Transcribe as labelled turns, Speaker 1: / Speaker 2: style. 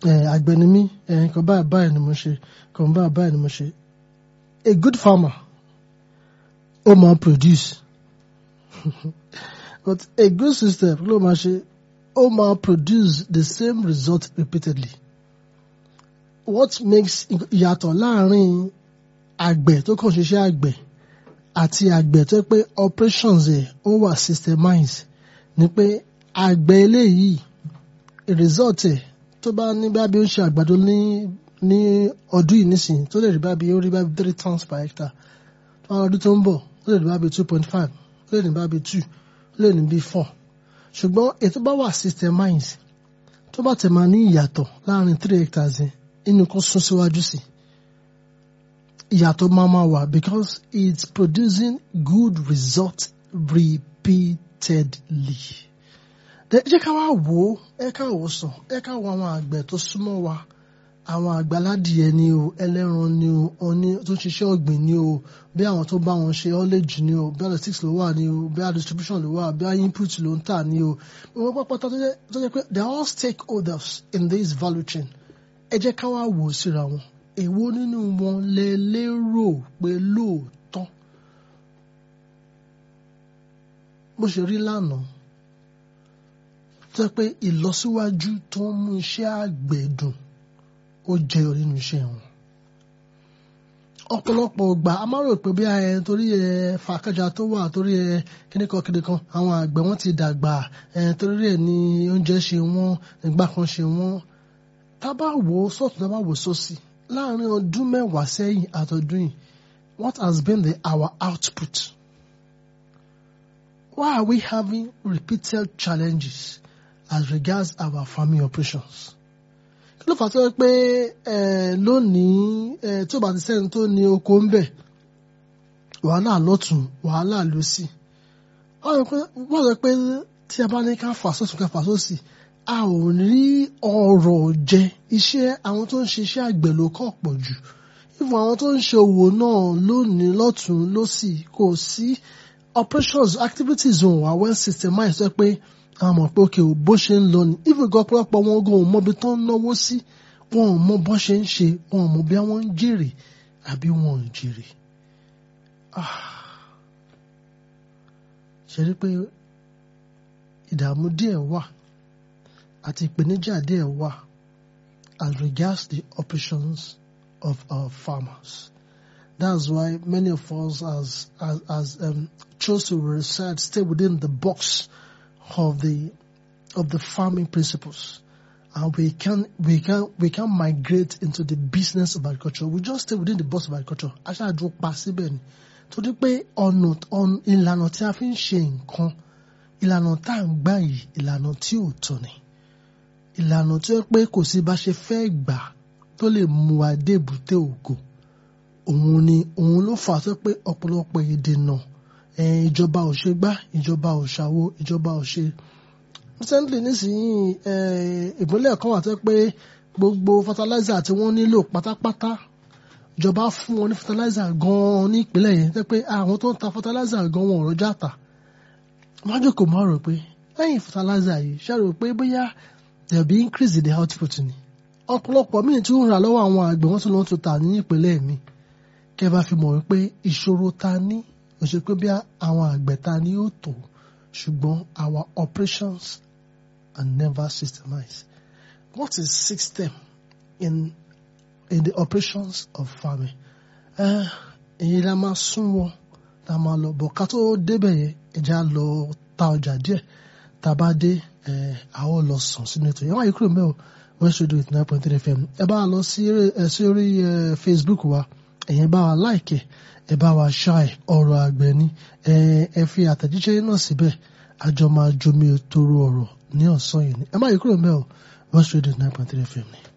Speaker 1: àgbẹ̀ ni mí nǹkan báyìí báyìí ni mo ṣe nǹkan báyìí báyìí ni mo ṣe a good farmer ó máa produce but a good system ló máa ṣe ó máa produce the same result repeatedly what makes ìyàtọ̀ láàrin àgbẹ̀ tó kàn ṣiṣẹ́ àgbẹ̀ àti àgbẹ̀ tó pé operations ẹ̀ ó wà systemized ni pé àgbẹ̀ eléyìí result ẹ̀ tó bá ní bá bí ó ń ṣe àgbàdo ní ní ọdún yìí nísìnyí tó lè rí bá bí ó rí bá bí three tons per hectare tó bá ọdún tó ń bọ̀ ó lè rí bá bí two point five ó lè ní bá bí two ó lè ní bí four ṣùgbọ́n ètò bá wà systemized tó bá tẹ̀ máa ní ìyàtọ̀ láàrin three hectares yẹn inú kan sún síwájú sí ìyàtọ̀ máa máa wà because it's producing good result repeatedly. jẹ́ ká wá wò ó ẹ ká wò ó sàn ẹ ká wo àwọn àgbẹ̀ tó súnmọ́ wa àwọn àgbàládìẹ ni o ẹlẹ́ran ni o oní tó ń ṣiṣẹ́ ọ̀gbìn ni o bí àwọn tó bá wọn ṣe haulage ni o bí logistics ló wà ni o bí distribution ló wà bí input ló ń tà ni o wọ́n pápátá tó jẹ́ pé they are all stakeholders in this value chain ẹ jẹ́ ká wá wò ó síra wọn èwo nínú wọn lẹ lérò pé lóòótọ́ bó ṣe rí lánàá tó jẹ́ pé ìlọsíwájú tó ń mú iṣẹ́ àgbẹ̀ dùn ó jẹyọ nínú iṣẹ́ wọn ọ̀pọ̀lọpọ̀ ọgbà a máa rò pé bí ẹ torí ẹ fàákàjà tó wà torí ẹ kíníkan kíníkan àwọn àgbẹ̀ wọn ti dàgbà ẹ torí ẹ ní oúnjẹ ṣe wọ́n ìgbà kan ṣe wọ́n tá bá wò ó sọ́tún tá bá wò ó sósì láàrin ọdún mẹ́wàá sẹ́yìn àtọdún yìí what has been the our output why are we having repeated challenges as regards our farming operations kí ló fà tó yẹ pé lónìí tí ó bá ti sẹ́ni tó ní oko ń bẹ̀ wàhálà lọ́tún wàhálà lọ́sì wọ́n sọ pé tí a bá ní ká fà sọ́tún ká fà sósì a ò rí ọrọ̀ jẹ iṣẹ́ àwọn tó ń ṣiṣẹ́ àgbẹ̀ ló kọ̀ pọ̀ jù ìfún àwọn tó ń ṣe òwò náà lónìí lọ́tún lọ́sì kò sí operations activities wọn wà well systemized sọ pé a mọ̀ pé òkè bó ṣe ń lọ ni ìfún ìgbà ọ̀pọ̀lọpọ̀ wọn gan ò mọ ibi tó ń náwó sí wọn ò mọ bó ṣe ń ṣe wọn ò mọ bí wọ́n ń jèrè àbí wọn ò jèrè. ṣe rí pé ìdààmú díẹ̀ wà àti ìpèníjà díẹ̀ wà as regards the operations of our farmers. That's why many of us as as, as um, chose to reside, stay within the box of the of the farming principles. And we can we can we can migrate into the business of agriculture. We just stay within the box of agriculture. Aṣáájú pa síbẹ̀ ni. Torí pé ọ̀nà ìlànà tí a fi ń ṣe nǹkan ìlànà tá à ń gbà yìí ìlànà tí ò tọ́ ni ìlànà tí ó pé kò sí bá ṣe fẹ́ gbà tó lè mú wa dé èbúté ògo òun ni òun ló fà tó pé ọ̀pọ̀lọpọ̀ ìdènà ìjọba ò ṣe gbá ìjọba ò ṣàwo ìjọba ò ṣe. recently nísìnyí ìpínlẹ̀ kan wà tó pé gbogbo fertilizer tí wọ́n nílò pátápátá ìjọba fún wọn ní fertilizer gan-an ní ìpínlẹ̀ yẹn tó pé àwọn tó ń ta fertilizer gan-an wọn ò rọjà tà. wọ́n á jókòó máa rò pé lẹ́yìn fertilizer yìí ṣe rò pé bóyá there be increase in the output ni ọ̀pọ̀lọpọ̀ míì tí ó ń rà lọ́wọ́ àwọn àgbẹ̀ wọ́n tún lọ́n tún tà ní ìpínlẹ̀ mi kẹ́ bá fi mọ̀ wípé ìṣòro ta ní kò ṣe pé bí àwọn àgbẹ̀ ta ní ó tó ṣùgbọ́n our operations are never systemized what is system in in the operations of farming èyí la máa sún wọn la máa lọ bọ̀ ká tó débẹ̀ yẹn ẹja lọ ta ọjà díẹ̀ tá a bá dé a ó lọ sàn sínú ètò yẹn wáyé kúrò mẹ́wọ̀ west radio eight nine point three fm ẹ bá wa lọ sí orí facebook wa ẹ̀yẹn bá wa like ẹ bá wa share ọ̀rọ̀ àgbẹ̀ ni ẹ fi àtẹ̀jíṣẹ́ náà síbẹ̀ àjọ máa jomi toro ọ̀rọ̀ ní ọ̀sán yìí ni ẹ má yí kúrò mẹ́wọ̀ west radio eight nine point three fm ni.